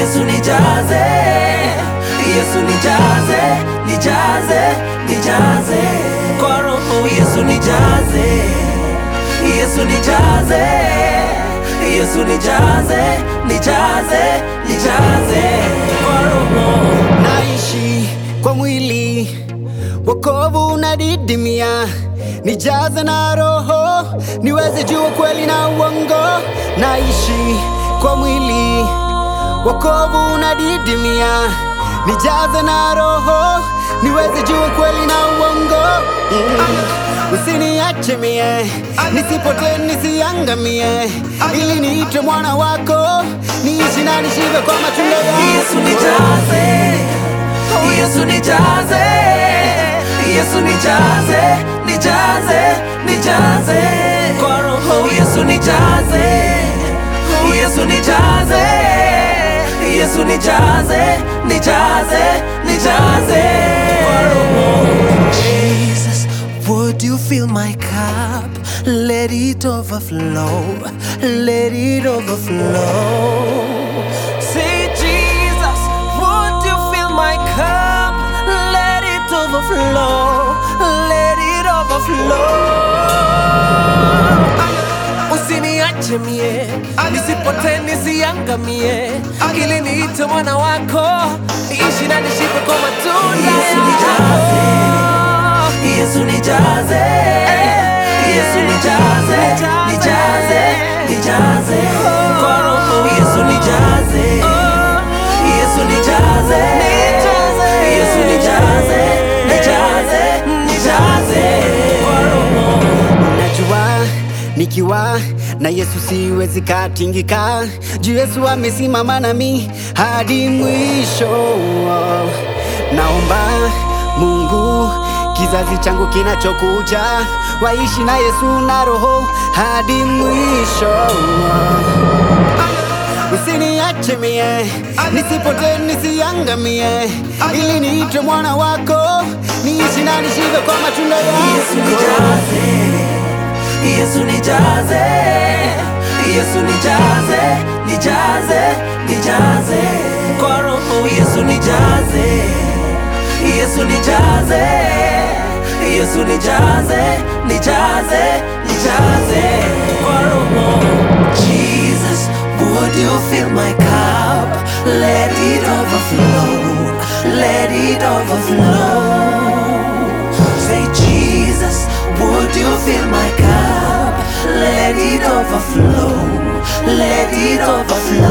Yesu nijaze, Yesu nijaze, nijaze, nijaze kwa roho. Yesu nijaze, Yesu nijaze, Yesu nijaze, nijaze, nijaze kwa roho. naishi kwa mwili, wokovu unadidimia, nijaze na roho, niweze jua kweli na uongo. Naishi kwa mwili, wokovu unadidimia, nijaze na roho, niweze jua kweli na uongo. Mm. Usiniache mie, nisipotee nisiangamie, ili niitwe mwana wako, niishi na nishibe kwa matunda yako. Yesu nijaze, Yesu nijaze, Yesu nijaze, nijaze, nijaze kwa roho. Yesu nijaze, Yesu nijaze, Yesu nijaze, nijaze, nijaze kwa roho. Jesus, would you fill my cup? Let it overflow, let it overflow. Say, Jesus, would you fill my cup? Let it overflow, let it overflow. Usiniache mie, nisipotee nisiangamie, ili niite mwana wako, niishi na nishibe kwa matunda Yesu yako. Yesu nijaze, Yesu nijaze, nijaze, nijaze kwa roho. Yesu nijaze, Yesu nijaze, Yesu nijaze, nijaze, nijaze kwa roho. Najua nikiwa na Yesu siwezi katingika, juu Yesu amesimama nami hadi mwisho. Naomba Mungu kizazi changu kinachokuja waishi na Yesu na Roho hadi mwisho. Usiniache mie, nisipotee nisiangamie, ili niitwe mwana wako, niishi na nishibe kwa matunda Yesu yako. nijaze, Yesu nijaze, Yesu nijaze, nijaze, nijaze kwa roho. Yesu nijaze, Yesu nijaze, Yesu nijaze, nijaze, nijaze kwa roho. Jesus, would you fill my cup? Let it overflow, let it overflow. Say, Jesus, would you fill my cup? Let it overflow, let it overflow.